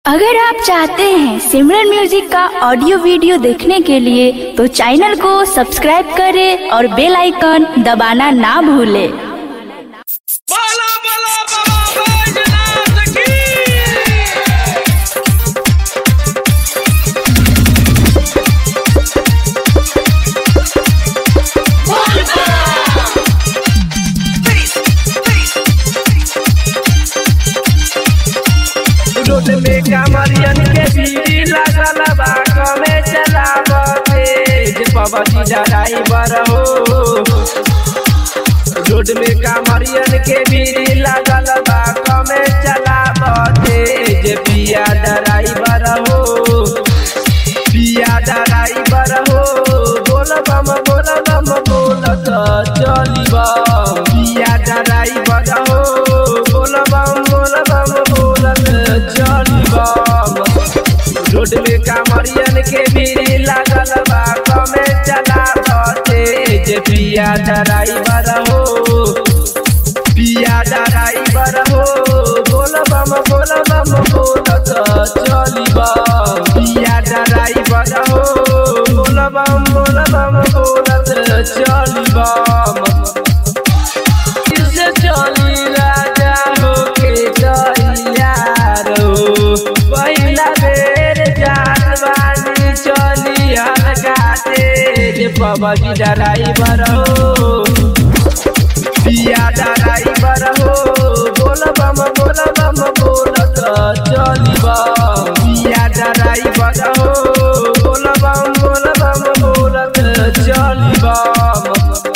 अगर आप चाहते हैं सिमरन म्यूजिक का ऑडियो वीडियो देखने के लिए तो चैनल को सब्सक्राइब करें और बेल आइकन दबाना ना भूलें बाला बाला बाबा बैजनाथ की रोड में कामरियन के भीड़ लागल बा कमे चलावते जे पवती ड्राइवर हो रोड में कामरियन के भीड़ लागल बा कमे चलावते जे पिया ड्राइवर हो पिया ड्राइवर हो बोल बम बोल बम बोलत चली बम पिया ड्राइवर हो बोल बम बोल बम बोलत चली बम रोड में कामरियन के भीड़ लागल बा कमे चलावते जे पिया ड्राइवर हो पिया ड्राइवर हो बोल बम बोल बम बोलत चली बम पिया ड्राइवर हो बोल बम बोल बम बोलत चली बम किसे चली राजा हो के तैयार हो पहिला बेर जात बानी चली हल्का तेज पवन ड्राइवर हो पिया ड्राइवर हो बोल बम बोल बम बोलत चली बम पिया ड्राइवर हो बोल बम बोल बम बोलत चली बम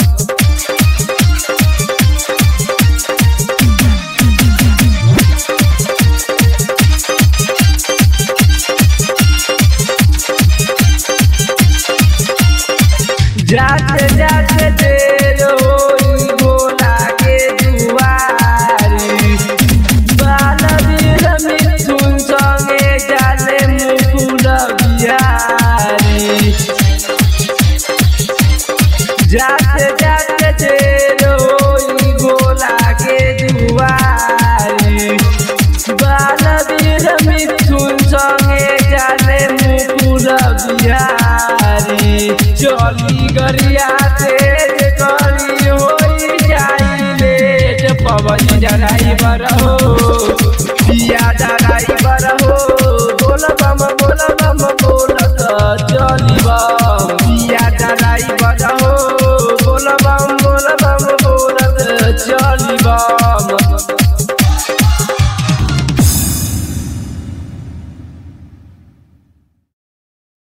जाते जाते देर होई गोला के दुआरी बालवीर मिथुन संगे जाले मुकुल बिहारी जाते जाते देर होई गोला के दुआरी बालवीर मिथुन संगे जाले मुकुल बिहारी चली गरिया तेज करी होई जाई लेट पवन ड्राइवर